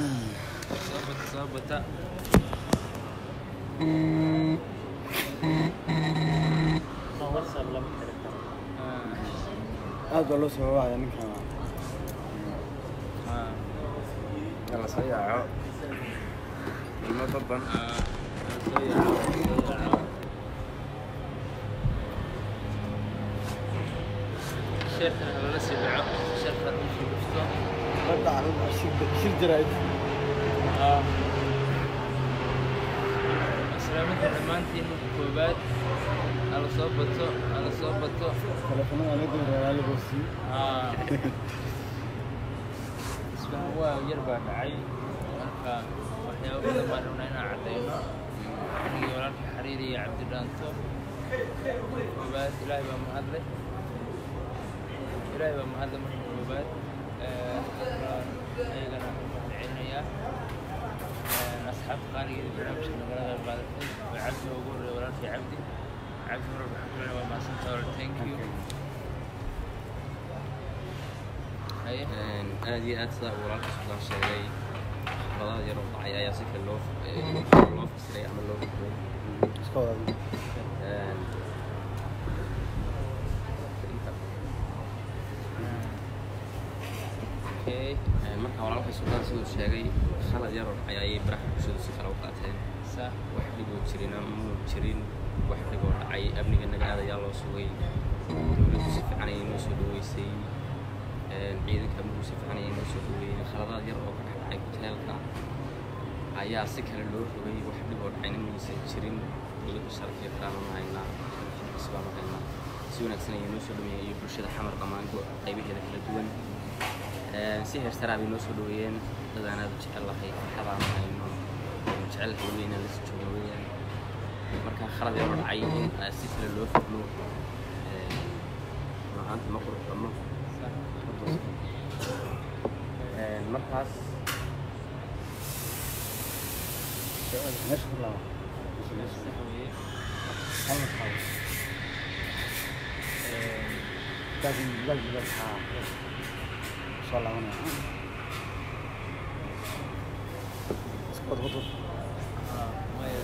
soo bata soo bata Ah, aad baa loo soo wacaya ninkan ah, Yalla soo yaaco. Ilmo baban. ah, soo yaaco, soo yaaco. sheerkana lala sii dhaco sheerka intuu dhufto hadda shir jirayd islaaminta dhammaantiin marka koobaad hala soo bato hala soo bato telefonada la dooraa la goosii haa isfahan waa yar baa dhacay marka waxyaabo badan baan rabnaa inaan caddayno anigii walaalkii xariiri iyo cabdi dhaanto koobaad ilaahay baa mahadle ilaahay baa mahadle marka koobaad waan ayagana mahadcelinayaa asxaabta qaaligeeda barnaamijka nagala qayb qaadatay waa cabdi ugu horreeya walaalkii cabdi cabdi mar walba waxaan ku leenahay waa mahadsantahay walaal thank you haye aad iyo aad sidaa uu walaalka sultaan sheegay khibadaha yar oo dhacay ayaa si kale loo loo fasiray ama loo fasiray iska wada okay marka walaalka sultaan siduu sheegay khalad yar oo dhacay ayay baraha bulshadu si kale u qaateen sa wax dhiboo jirina muu jirin wax dhiboo dhacay amniga naga aad ayaa loo sugay dowladdu si fiican ayay noo soo dhaweysay ciidanka amnigu si fiican ayay noo soo dhaweeyeen khaladaad yar oo ka dhex dhacay hoteelka ayaa si kale loo rogay wax dhiboo dhacayna maysan jirin dowladdu sharaf iyo karaama ma haynaa isbaa ma haynaa si wanaagsan ayay noo soo dhaweeyeen iyo bulshada xamar dhammaan qaybaheeda kala duwan si heersaraa bay noo soo dhaweeyeen dad aan aad u jecel lahay farxadaan hayno jecel hawle inaan lasoo joogno weeyaan marka khalad yaroo dhacay in aan si kale loo fahmo runahaanta ma qurux badno markaas meesha ku laaba sax weeye hal xaw laakiin laakiin waxaa soo laabanaya iska wada wada haa maya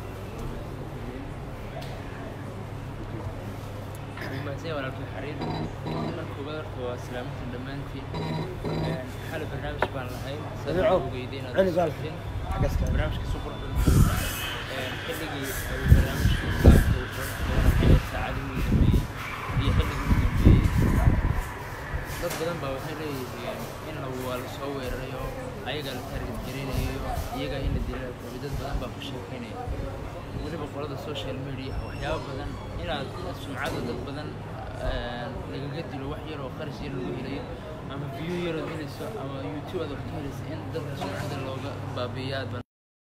mahadsan walaalkii xariir marka koobaad horta waa islaaminta dhammaantiin xali barnaamij baan lahay Dabeeco, ogeyday inaad celi la baal. socotiin xagga iska barnaamijka si qurux badan xilligii uu barnaamijku qaabka uu qurux badan saacadihii ugu dambeeyey iyo xilligii ugu dambeeyey dad badan baa waxay leeyihiin in lagu waa la soo weerarayo ayagaa la target gareynayo iyagaa in la dilaa rabay dad badan baa ku sheekeynaya weliba qolada social media waxyaabo badan inaad sumcada dad badan lagaga dilo wax yar oo qarash yar lagu helayo ama view yarood helayso ama youtube aad wax ka helayso in dadka sumcada looga baabiiyo aad ban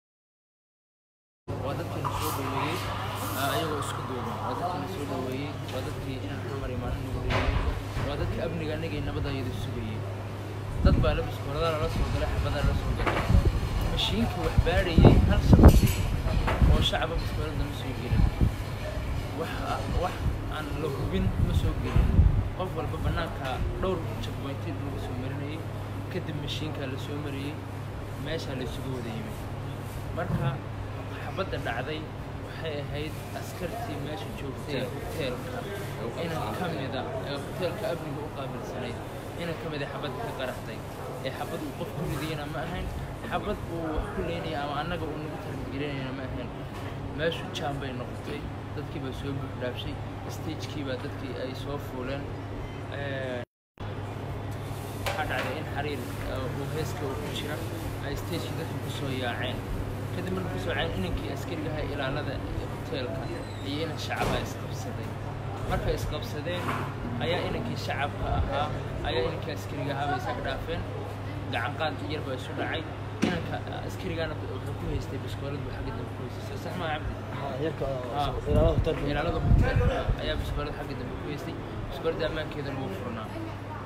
waa dadkii la soo dhaweeyey ah, ayagoo isku duuban waa dadkii la soo dhaweeyey waa dadkii inaan xamar imaanin lagu dhaweeyey waa dadka amniga anagay nabadayada sugayey dad baa labis koradaa lala soo galay xabadaa lala soo galay mashiinkii wax baadhayey hal shaqsi oo shacaba biskoolada ma soo gelin wax wax aan la hubin ma soo gelin qof walba bannaanka dhowr checkpointed lagu soo marinayay kadib mashiinkaa la soo mariyey meeshaa la isugu wada yimid marka xabadda dhacday waxay ahayd askartii meesha joogtay ee hoteelka inan ka mida ee hoteelka amniga u qaabilsanayd inan ka mida xabadda ka qaraxday ee xabad uu qof ku ridayana ma ahayn xabad uu wax ku leynaya ama annaga uu nagu tarbigelinayana ma ahayn meeshu jaan bay noqotay dadkii baa soo buuxdhaafshay stagekii baa dadkii ay soo fuuleen Ee, waxaa dhacday in xariir uh, uu heeska uu ku jira ay stagekii dadka kusoo yaaceen kadib markay kusoo yaaceen inankii askarigaha ilaalada hoteelka iyo inan shacabaa isqabsaday markay isqabsadeen ayaa inankii shacabka ahaa ayaa inankii askariga ahaa bay isaga dhaafeen gacan qaad yar baa isu dhacay inanka askarigaana wuxuu ku haystay biskoolad buu xagga dambe ku haystay sax maa cabdi yarka Ah. ilaalada hoteelka ilaalada hoteelka ayaa biskoolad xagga dambe ku haystay biskooladda ammaankeedana wuu furnaa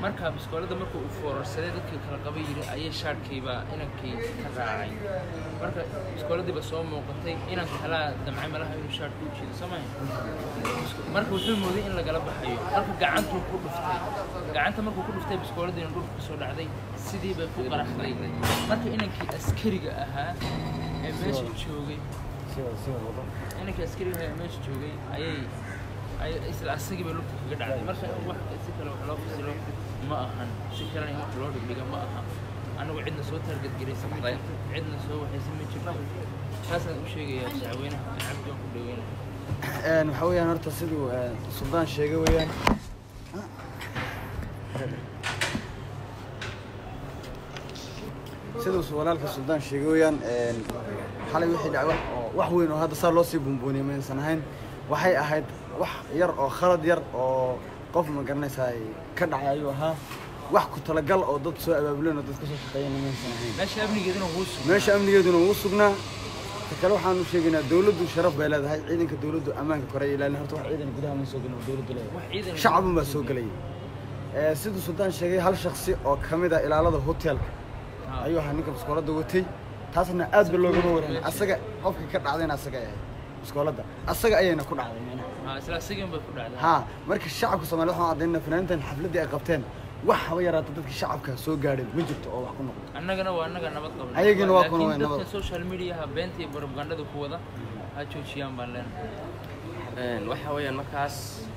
marka biskoolada marka uu foorarsaday dadkii kala qaba yiri ayay shaadhkiiba inankii ka raacay marka biskooladiiba soo muuqatay inan kalaa damcay malaha inuu shaadhka u jiido soo maaha marka wuxuu mooday in lagala baxayo marka gacantuu ku dhuftay gacanta markuu ku dhuftay biskooladiina dhulka kasoo dhacday sidii bay ku qaraxday marka inankii askariga ahaa ee meesha joogay sida sida wado inankii askariga ahaa ee meesha joogay ayay ay isla asagii bay lugta kaga dhacday marka wax si kale wax loo fasilo ma ahan si kalena in wax loo dhigdhiga ma aha anigu cidna soo taargadgaraysa ma jirto cidna soo waxaysa ma jirto taasaan u sheegayaa shacweynaha aan cabdi waan ku dhaweynahay een waxa weeyaan horta siduu een, suldaan sheegay weeyaan siduu su- walaalka suldaan sheegay weeyaan een, xalay wixii dhacay wax oo wax weyn oo hadda saa loo sii buunbuuniyay maysan ahayn waxay ahayd wax yar oo khalad yar oo qof ma garanaysaa ka dhacay ayuu ahaa wax ku talagal oo dad soo abaabuleen oo dad ka soo shaqeeyeen maysan ahayn meesha amnigeeduna wuu sugnaa meesha amnigeeduna wuu sugnaa ta kale waxaanu sheegaynaa dowladdu sharaf bay leedahay ciidanka dowladdu ammaanka kore ay ilaalin horta wax ciidan gudaha ma soo gelin oo dowladdu leedahay wax ciidan shacabun baa soo gelayay Ee, siduu suldaan sheegay hal shaksi oo ka mid ah ilaalada hotelka Ah. ayuu ahaa ninka biskooladda watay taasna aad ba loogama warramay asaga qofka ka dhacdayna asaga ay ahayd biskooladda asaga ayayna ku dhacday macnaha Ah, isla asagii bay ku dhacday haa marka shacabka soomaaliya waxaan caddaynaa fanaaniintan xafladdii ay qabteen wax haba yaraata dadka shacabka soo gaadheen ma jirto oo wax ku noqdo annagana waa annaga nabad qabna Ayagina waa kuna waa laakiin nabad. dadka social mediaha beenta iyo propagandada ku wada ha joojiyaan baan leenahay Een, waxa weeyaan markaas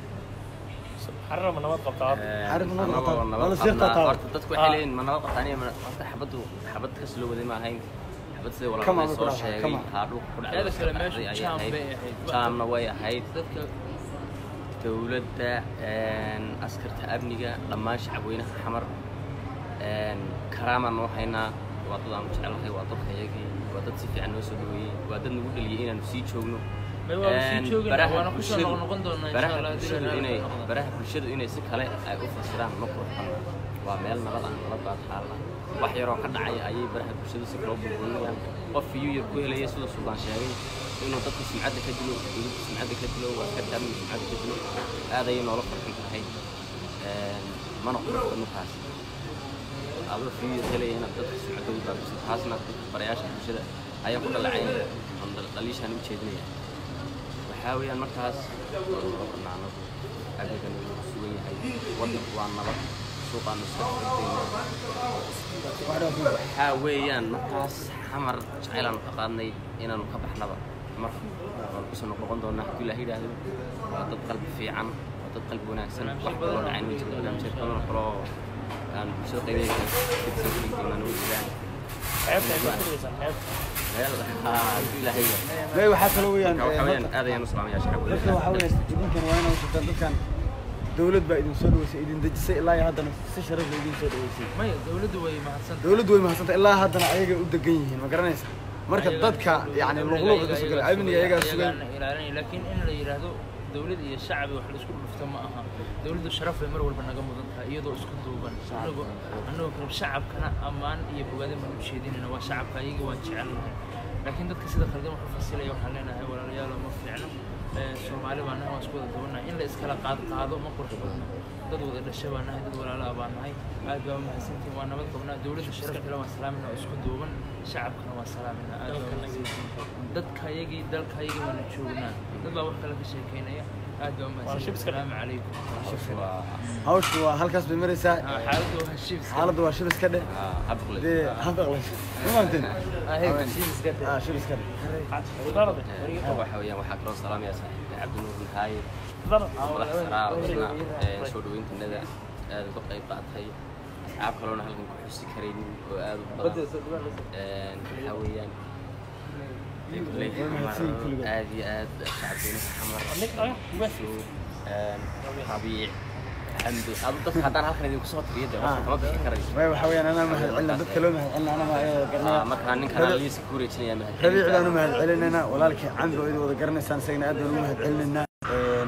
xarama nabad qabtaa een, Xarif nabad anagoo qabtaa. nabad Wala sii qabnaa. qabtaa. horta dadku waxay leeyihiin ma nabad qabtaan iyo ma- horta xabaddu xabad kas loo waday ma ahayn xabad sida Kama walaalay ma ku soo dhacday, sheegay kama. haa dhulka ku dhacday Teeda iska kale dhacday meeshu ayay jaam ahayd. bay ahayd. jaamna way ahayd dadka dowladda een, askarta amniga dhammaan shacabweynaha xamar een, karaamaan noo haynaa waa dad aanu jecelahay waa dadka iyagii waa dad si fiican noo soo dhaweeyey waa dad nagu dhaliyey inaanu sii joogno May waa sii Een, joogina, baraha waana kusoo bulshadu- noqnoqon doonaa insha baraha Allah, haddii bulshadu la inay noqdo. baraha bulshadu inay si kale ay u fasiraan ma qurxan waa meel nabad ah nabad baa taalla wax yaroo ka dhacaya ayay baraha bulshadu si kale u burburinayaan qof iyuu yar ku helaya sida suldaan sheegay inuu dadka sumcadda ka dilo dowladda sumcadda ka dilo askarta amniga sumcadda ka dilo aad ayay noola farxin tahay Een, mana qurxo ninkaas adoo fiyo helaya inaad dadka sumcaddooda baabiso taasna dadka barayaasha bulshada ayaa ku dhalacaynaya oon dhal- dhaliishaan u jeedinaya waxaa weeyaan markaas oo banaanadu amnigana wuu ku sugan yahay waddanku waa nabad suuqaanu iska xirtayna waxaa weeyaan markaas xamar jacaylaanu ka qaadnay inaanu ka baxnaba mar waan kusoo noqnoqon doonaa haddii ilaah yidhaahdo waa dad qalbi fiican waa dad qalbi wanaagsan wax kaloo dhacayn ma jirto barnaamijyo badan oo kaloo aan bulshada qaybeeda kala fidsan kari doonaan way jiraan xeebta ay ku furaysaa xeebta meel haa haddii ilaah yidhaahdo may waxaa kaloo weeyaan marka ee, waxaa weeyaan horta- aad ayaan u salaamayaa shacabka dadka waxaa weeyaan idinkan waa inaa usutaan dadkan dowlad baa idin soo dhaweysay idin dejisay ilaa iyo haddana si sharaf la idin soo dhaweysay maya dowladdu way mahadsan dowladdu way mahadsantay ilaa haddana ayagay u degan yihiin ma garanaysa marka dadka yani luqluqa ka sugan amniga ayagaa sugan ilaalinaya laakiin in la yidhaahdo dowlad iyo shacbi wax la isku dhufto ma aha dowladdu sharaf bay mar walba naga mudan tahay iyadoo isku duuban anagoo anagoo kale shacabkana ammaan iyo bogaadin baan u jeedinayna waa shacabka ayaga waan jecelnahay laakiin dadka sida khaldan wax u fasilaya waxaan leenahay walaalayaal ma fiicno Ee, soomaali baa nahay waan isku wada duwanahay in la iskala qaad qaado ma qurux badno dad wada dhasha baa nahay dad walaala baa nahay aad baa mahadsantihin waa nabad qabnaa dowladda sharafkale waan salaaminaa oo isku duuban shacabkana waan salaaminaa aad baa mahadsantihin dadka ayagii dalka ayagii waana joognaa dad baa wax kale ka sheekeynaya aad baa mahadsantihin shibska asalaamu calaykum hawshu waa halkaas bay maraysaa Ah, xaaladdu waa shibska xaaladda waa shil iska dheh habqle dee habaqlays ma maanteen Ah, shibska ah shil iska dheh darade waxa weeyaan waxaa kaloo salaamaya saaxiibka cabdinuur nahaye darade madax saraa oo isna ee, soo dhaweyntanada aad uga qayb qaatay asxaab kaloona halkan ku xusi karaynin oo aad u badan Een, waxaa weeyaan dee kulley Way mahadsan yihiin kulligood. aad iyo aad shacabweynaha xamar Suu, een, rabiic xamdi adu dadka haddaan halkan idinku soo tiriyo dee Ah. kama bixi karayo way waxaa weeyaan anaa mahad celina dadka loo mahad celina anaa ma Ah, garanaya markaa ninkan liiska ku wareejinaya mahad rabiic baan u mahad celinaynaa walaalkii cambi oo idin wada garanaysaan isagana aad baan ugu mahad celinaynaa Een,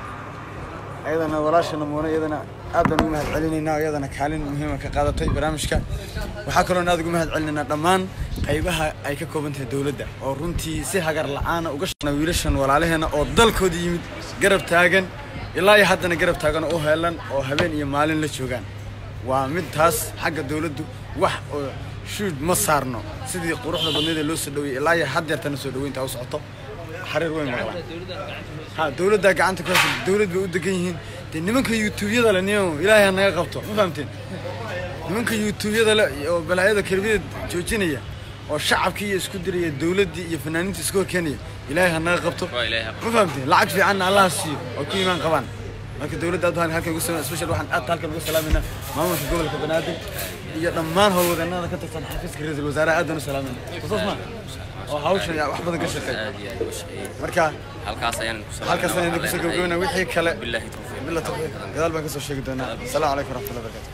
ayadana walaashana muune iyadana aad baan ugu mahad celinaynaa oo iyadana kaalin muhiima ka qaadatay barnaamijka waxaa kaloo aad ugu mahad celinaynaa dhammaan qaybaha ay ka kooban tahay dowladda oo runtii si hagar la'aana uga shaqeynaa wiilashan walaalaheena oo dalkooda yimid garab taagan ilaa iyo haddana garab taagan oo u heelan oo habeen iyo maalin la joogaan waa mid taas xagga dowladdu wax oo shuud ma saarno sidii quruxda badneed ee loo soo dhaweeyey ilaa iyo had jeertana soo dhaweynta u socoto xariir weyn ma qabaan dowladdan gacanta ku haysa ha dowladdaa gacanta ku haysa dowlad bay u degan yihiin dee nimanka yuutuubyada le niyo ilaahay ha naga qabto ma fahamteen nimanka yuutuubyada le oo balaayada kelmiyada joojinaya oo shacabkii iyo isku diraya dowladdii iyo fanaaniinta isku horkeenaya ilaahay ha naga qabto waa ilaahay ha ma fahamteen lacag fiicanna allaha siiyo oo ku imaan qabaan marka dowladda aad halkan ugu sama special waxaan aad halkan ugu salaamayna maamulka gobolka banaadir iyo dhammaan howlwadeennada ka tirsan xafiiska ra-iisul wasaaraha aad baan u salaamayna xusuus ma oo hawshan yaa wax badan ka shaqeeya aad iyo aad uga shaqeeyey marka halkaas ayaan ku halkaas ayaan idinku soo gabagabeynaa wixii kale billahi tawfiiq bila tawfiiq gadaal baan ka soo sheegi doonaa asalaamu calaykum waraxmatullahi wabarakatu